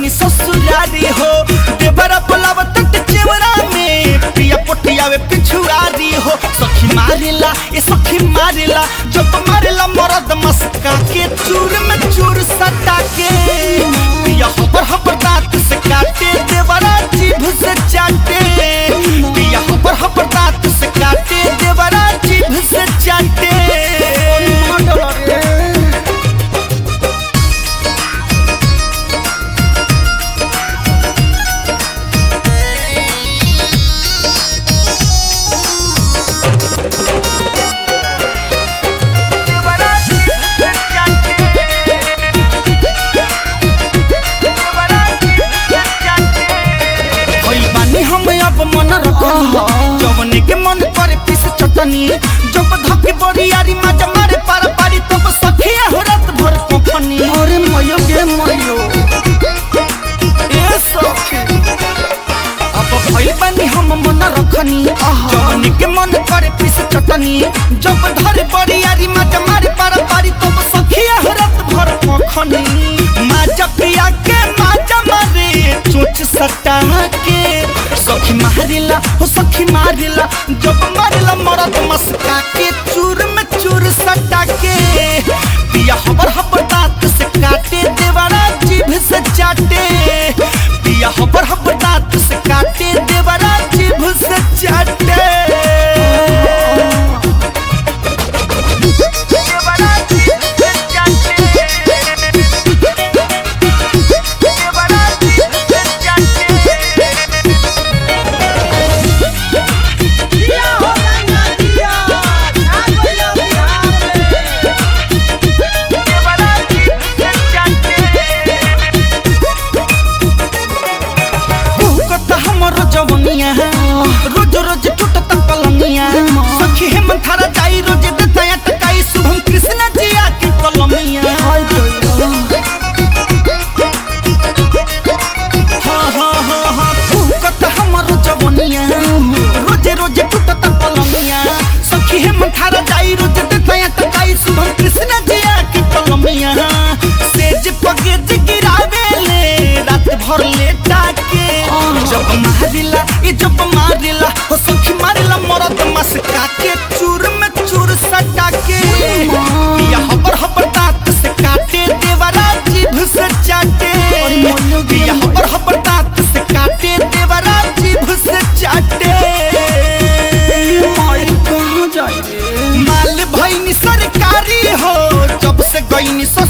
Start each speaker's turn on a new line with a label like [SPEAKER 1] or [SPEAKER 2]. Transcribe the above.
[SPEAKER 1] गईनी ससुरारी हो देवरा बोलावत चेवरा में पिया पोटियावे पिछुआरी हो सखी मारेला ए सखी मारेला जब मारेला मरद मस्का के चूर में चूर सटा के पिया हबर हबर दांत से काटे देवरा जीभ से चाटे पिया हबर हबर दांत से काटे देवरा जीभ से चाटे होई बानी हम अब मन रखनी जवने के मन करे पीस चटनी जब धके बड़ी यारी मजा मारे पार पारी तब सखिया हो रात भर कोफनी
[SPEAKER 2] अरे मयो गे मयो
[SPEAKER 1] ए सखी अब भई बानी हम मन रखनी जवने के मन करे पीस चटनी जब धरे बड़ी यारी मजा मारे पार पारी तब सखिया हो रात भर कोफनी माजा पिया के माजा मारे चोच सटा के सखी मारिला हो सखी मारिला जब मारिला मरद मस्का के चूर में चूर सटा के पिया हबर हबर दांत से काटे देवरा जीभ से चाटे पिया हबर हबर दांत से काटे देवरा जीभ से चाटे देवरा जीभ से चाटे देवरा जीभ से चाटे
[SPEAKER 2] दिया हो गंगा दिया ना कोई बिहार में
[SPEAKER 1] हमर जवनिया रोज रोज टूटत पलंगिया सखी हे मंथारा जाई रोज दताया टकाई शुभम कृष्ण जिया के कलमिया
[SPEAKER 2] हाय दैया
[SPEAKER 1] हाँ हाँ हाँ हाँ भूकत हमर जवनिया रोज रोज टूटत पलंगिया सखी हे मंथारा जाई रोज दताया टकाई शुभम कृष्ण जिया के कलमिया सेज पगेज गिरावेले रात भर लेटा के जब मारिला ये जब मारिला हो सखी मारिला मरद मस्का के चूर में चूर सटा के पिया हबर हबर दांत से काटे देवरा जीभ से चाटे पिया हबर हबर दांत से काटे देवरा जीभ से चाटे
[SPEAKER 2] माई कहाँ जाई रे
[SPEAKER 1] माल भईनी सरकारी हो जब से गईनी